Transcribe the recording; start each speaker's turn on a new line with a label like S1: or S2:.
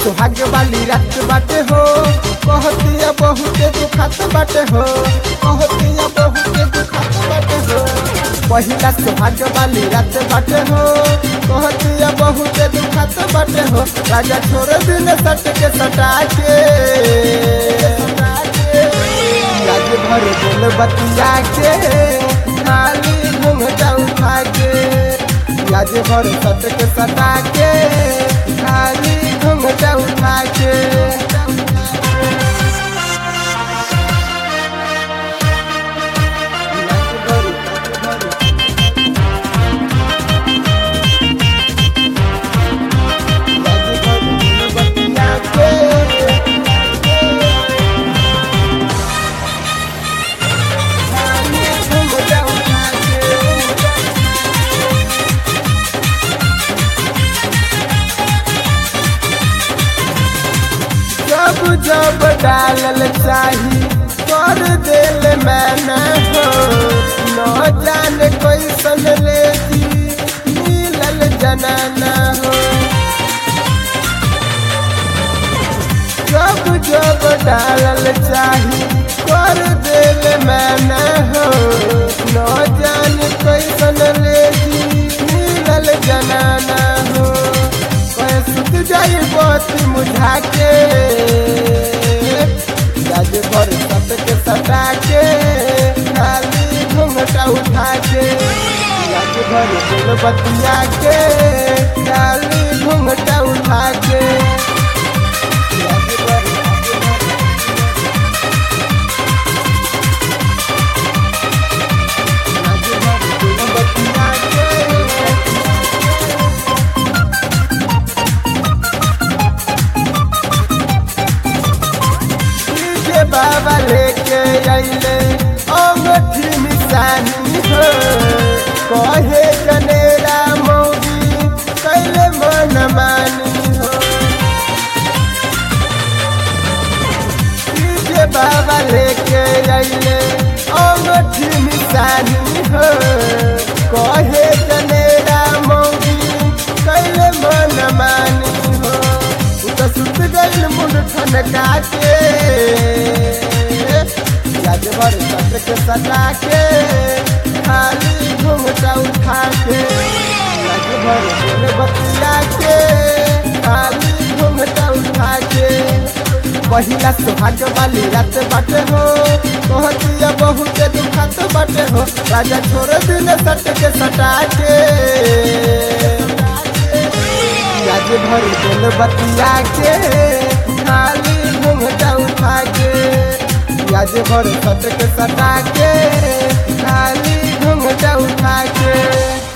S1: सुहाग वाली रात बाटे हो कहतिया बहुते दुखात बाटे हो कहतिया बहुते दुखात बाटे हो पहिला सुहाग वाली रात बाटे हो कहतिया बहुते दुखात बाटे हो राजा छोड़ दिन सट के सटा के राज भर बोल बतिया के खाली घूंघटा उठा के राज भर सट के सटा के खाली घूंघटा उठा के जब जब डालल चाही कर दिल मैंने हो न जाने कैसन ले मिलल जनाना हो जब जब डालल चाही कर दिल मैंने हो न जाने कैसन ले मिलल जनाना हो कहे सुत जाई बत्ती मुझा के राज भर सट के सटा के खाली घूंघटा उठा के राज भर दिल बतिया के खाली घूंघटा उठा के राज भर राज भर दिल बतिया के के बाबा लेके अइले अंगठी निशानी हो कहे जनेरा मौगी कैले मन मानी हो के बाबा लेके अइले अंगठी निशानी हो कहे जनेरा मौगी कैले मन मानी हो उ त सुत गइल मुंड ठनका के याद भर सट के सटा के खाली घूमटा उठा के याद भर बोल बतिया के खाली घूमटा उठा के पहिला सुहाग वाली रात बाटे हो कहतिया बहुते दुखात बाटे हो राजा छोड़ दिन सट के सटा के आज भर दिल बतिया के खाली घूमटा उठा के आज भर सट के सटा के खाली घूमटा उठा के